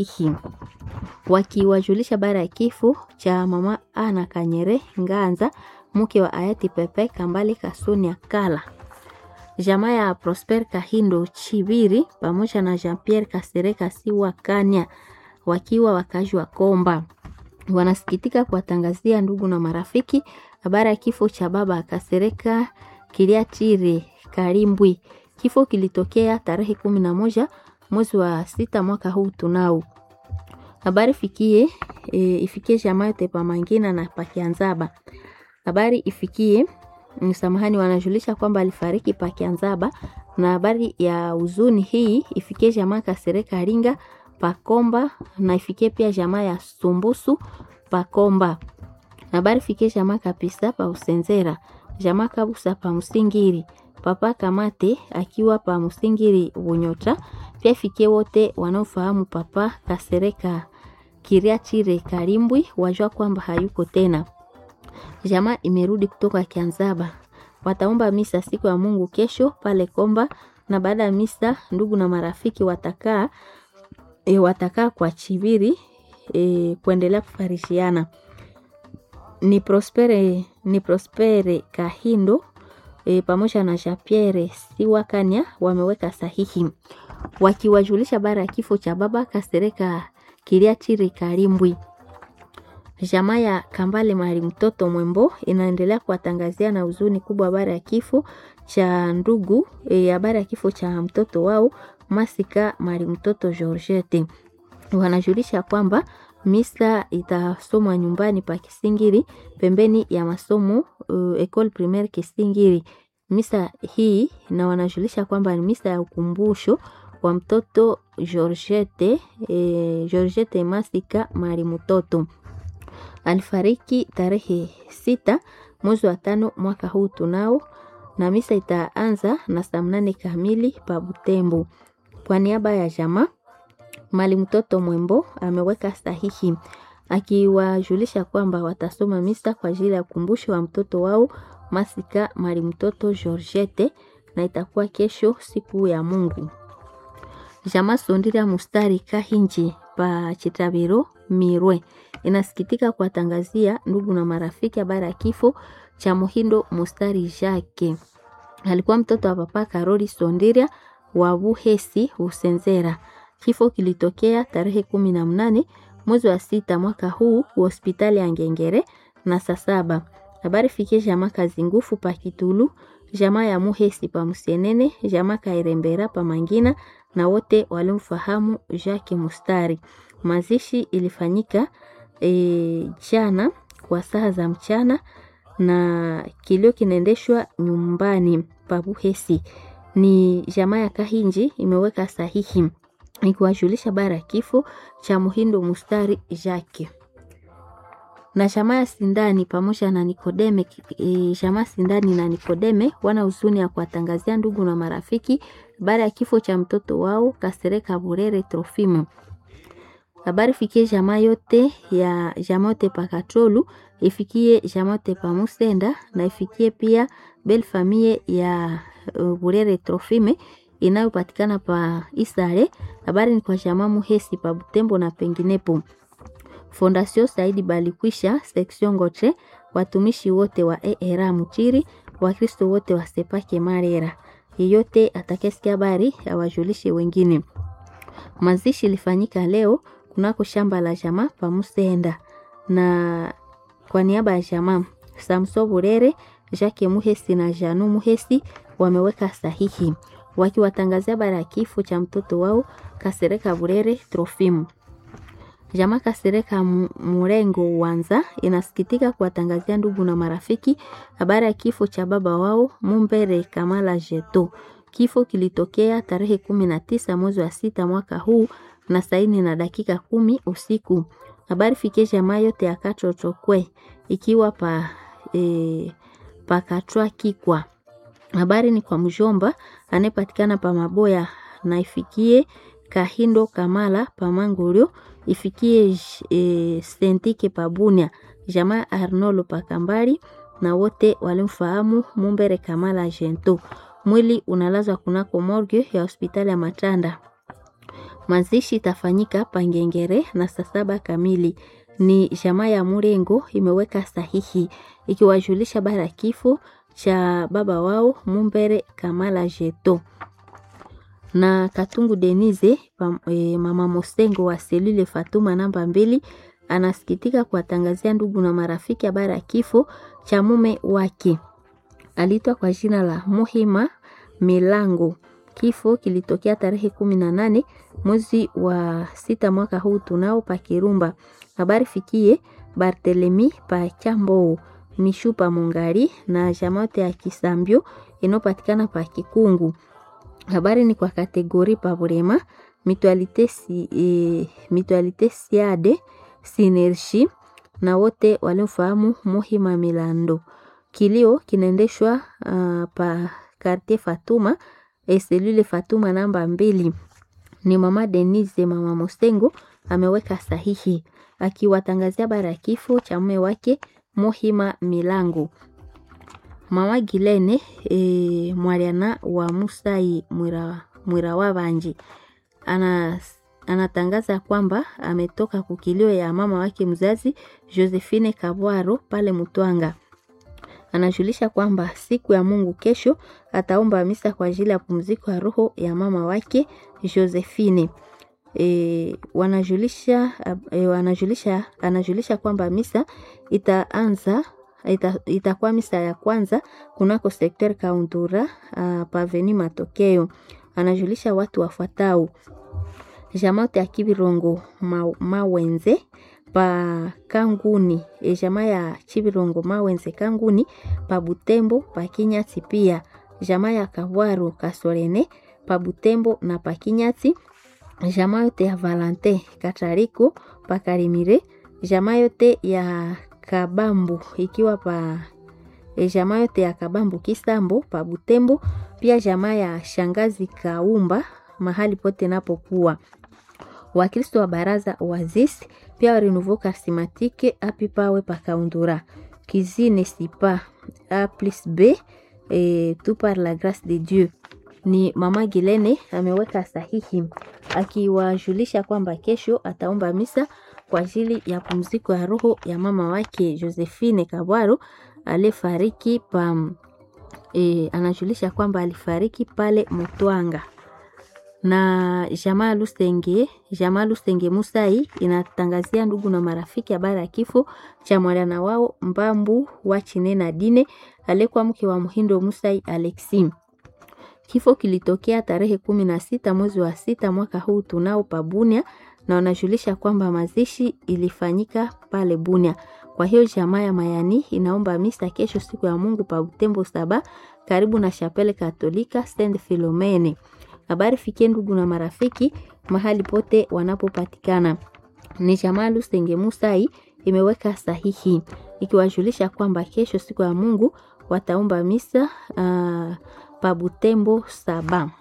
hii wakiwajulisha bara ya kifo cha mama Ana Kanyere Nganza, mke wa hayati Pepe Kambale Kasuni Kala. Jamaa ya Prosper Kahindo Chibiri pamoja na Jean Pierre Kasereka Siwa Kanya wakiwa wakazi wa Komba wanasikitika kuwatangazia ndugu na marafiki habari ya kifo cha baba Kasereka Kiliatire Karimbwi. Kifo kilitokea tarehe kumi na moja mwezi wa sita mwaka huu tunao habari fikie e, ifikie jamaa yote pa Mangina na Pakianzaba. Habari ifikie msamahani, wanajulisha kwamba alifariki Pakianzaba, na habari ya huzuni hii ifikie jamaa Kasereka Ringa Pakomba, na ifikie pia jamaa ya Sumbusu Pakomba. Habari ifikie jamaa Kapisa pa Usenzera, jamaa Kabusa pa Msingiri, papa Kamate akiwa pa Msingiri Bunyota. Pia ifikie wote wanaofahamu papa Kasereka Kiriachire Karimbwi wajua kwamba hayuko tena. Jamaa imerudi kutoka Kianzaba, wataomba misa siku ya Mungu kesho pale Komba, na baada ya misa ndugu na marafiki watakaa e, watakaa kwa Chibiri e, kuendelea kufarishiana. Ni Prospere, ni Prospere Kahindo e, pamoja na Jean Pierre Siwakanya wameweka sahihi wakiwajulisha bara ya kifo cha baba Kasereka Kiliachiri Karimbwi. Jamaa ya Kambale Mali mtoto Mwembo inaendelea kuwatangazia na huzuni kubwa habari ya kifo cha ndugu habari e, ya kifo cha mtoto wao Masika Mali mtoto Georgette. Wanajulisha kwamba misa itasomwa nyumbani pa Kisingiri pembeni ya masomo uh, Ecole Primaire Kisingiri. Misa hii na wanajulisha kwamba ni misa ya ukumbusho wa mtoto Georgette, e, Georgette Masika Mali mtoto alifariki tarehe sita mwezi wa tano mwaka huu tunao, na misa itaanza na saa mnane kamili pa Butembo. Kwa niaba ya jamaa Mali mtoto Mwembo ameweka sahihi akiwajulisha kwamba watasoma misa kwa ajili ya ukumbusho wa mtoto wao Masika Mali mtoto Georgette, na itakuwa kesho siku ya Mungu. Jamaa Sondira Mustari Kahinji pa Chitabiro Mirwe inasikitika kuwatangazia ndugu na marafiki habari ya kifo cha Muhindo Mustari Jake. Alikuwa mtoto wa papa Karoli Sondiria wa Buhesi Usenzera. Kifo kilitokea tarehe kumi na mnane mwezi wa sita mwaka huu hospitali ya Ngengere na saa saba. Habari fikie jamaa Kazingufu pa Kitulu, jamaa ya Muhesi pa Musenene, jamaa Kairembera pa Mangina na wote walimfahamu Jacques Mustari. Mazishi ilifanyika e, jana kwa saa za mchana na kilio kinaendeshwa nyumbani pa Buhesi. Ni jamaa ya Kahinji imeweka sahihi ikiwajulisha bara ya kifo cha Muhindo Mustari Jacques na jamaa ya Sindani pamoja na Nikodeme e, jamaa Sindani na Nikodeme wana huzuni ya kuwatangazia ndugu na marafiki baada ya kifo cha mtoto wao Kasereka Burere Trofimo. Habari fikie jamaa yote ya jamaa yote pa Katolu, ifikie jamaa yote pa Musenda na ifikie pia bel famille ya uh, Burere Trofime inayopatikana pa Isare. Habari ni kwa jamaa Muhesi pa Butembo na penginepo. Fondation Saidi Balikwisha section Ngotre, watumishi wote wa ERA Muchiri, Wakristo wote wa Sepake Marera. Yeyote atakayesikia habari awajulishe wengine. Mazishi ilifanyika leo kunako shamba la jamaa pa Musenda, na kwa niaba ya jamaa Samso Burere, Jacques Muhesi na Janu Muhesi wameweka sahihi wakiwatangazia habari ya kifo cha mtoto wao Kasereka Burere Trofimu. Jamaa Kasereka Murengo Wanza inasikitika kuwatangazia ndugu na marafiki habari ya kifo cha baba wao Mumbere Kamala Jeto. Kifo kilitokea tarehe kumi na tisa mwezi wa sita mwaka huu na saini na dakika kumi usiku. Habari fikie jamaa yote ya Katotokwe ikiwa pa e, pakatwa kikwa. Habari ni kwa mjomba anayepatikana pa Maboya na ifikie Kahindo Kamala Pamangulio ifikie e, Sentike Pabunia jamaa Arnolo Pakambali na wote walimfahamu Mumbere Kamala Jento. Mwili unalazwa kunako morgue ya hospitali ya Matanda. Mazishi itafanyika Pangengere na saa saba kamili. Ni jamaa ya Murengo imeweka sahihi ikiwajulisha bara kifo cha baba wao Mumbere Kamala Jeto na Katungu Denise e, mama Mosengo wa selule Fatuma namba mbili anasikitika kuwatangazia ndugu na marafiki habari ya kifo cha mume wake aliitwa kwa jina la Muhima Milango. Kifo kilitokea tarehe kumi na nane mwezi wa sita mwaka huu tunao pa Kirumba. Habari fikie Bartelemi pa Chambo Mishu pa Mungari na jamaote ya Kisambio inayopatikana pa Kikungu. Habari ni kwa kategori pa Burema Mutualite si, e, Mutualite Siade Sinergie na wote waliofahamu Muhima Milando. Kilio kinaendeshwa uh, pa Quartier Fatuma e selule Fatuma namba mbili. Ni mama Denise mama Mosengo ameweka sahihi akiwatangazia bara ya kifo cha mume wake Muhima Milango. Mama Gilene e, Mwariana wa Musai Mwira, Mwira wa Banji ana anatangaza kwamba ametoka kukilio ya mama wake mzazi Josephine Kabwaro pale Mutwanga. Anajulisha kwamba siku ya Mungu kesho ataomba misa kwa ajili ya pumziko ya roho ya mama wake Josephine. E, wanajulisha, e, wanajulisha, anajulisha kwamba misa itaanza ita, itakuwa misa ya kwanza kunako sekter Kaundura uh, paveni Matokeo. Anajulisha watu wafuatao jamaote ya Kibirongo ma, Mawenze pa Kanguni e jamaa ya Chibirongo Mawenze Kanguni pa Butembo pa Kinyati pia jamaa ya Kawaro Kasorene pa Butembo na pa Kinyati jamaa yote ya Valante Katariko pa Karimire jamaa yote ya Kabambu ikiwa pa e jamaa yote ya Kabambu Kisambo pa Butembo pia jamaa ya Shangazi Kaumba mahali pote napokuwa Wakristo wa baraza Oasis pia wa Renouveau Charismatique api pawe pakaundura kizine sipa a plus b e, tout par la grâce de Dieu. Ni mama Gilene ameweka sahihi akiwajulisha kwamba kesho ataomba misa kwa ajili ya pumziko ya roho ya mama wake Josephine Kabwaro aliyefariki pa e, anajulisha kwamba alifariki pale Mutwanga na jamaa Lusenge, jamaa Lusenge Musai inatangazia ndugu na marafiki habari ya kifo cha mwana wao Mbambu wa Chine na Dine aliyekuwa mke wa Muhindo Musai Alexi. Kifo kilitokea tarehe kumi na sita mwezi wa sita mwaka huu tunao pa Bunia, na wanajulisha kwamba mazishi ilifanyika pale Bunia. Kwa hiyo jamaa ya Mayani inaomba misa kesho siku ya Mungu pa Butembo saba karibu na Chapelle Katolika Saint Philomene. Habari fikie ndugu na marafiki mahali pote wanapopatikana. Ni jamaa Lusenge Musai imeweka sahihi ikiwajulisha kwamba kesho siku ya Mungu wataomba misa uh, pa Butembo saba.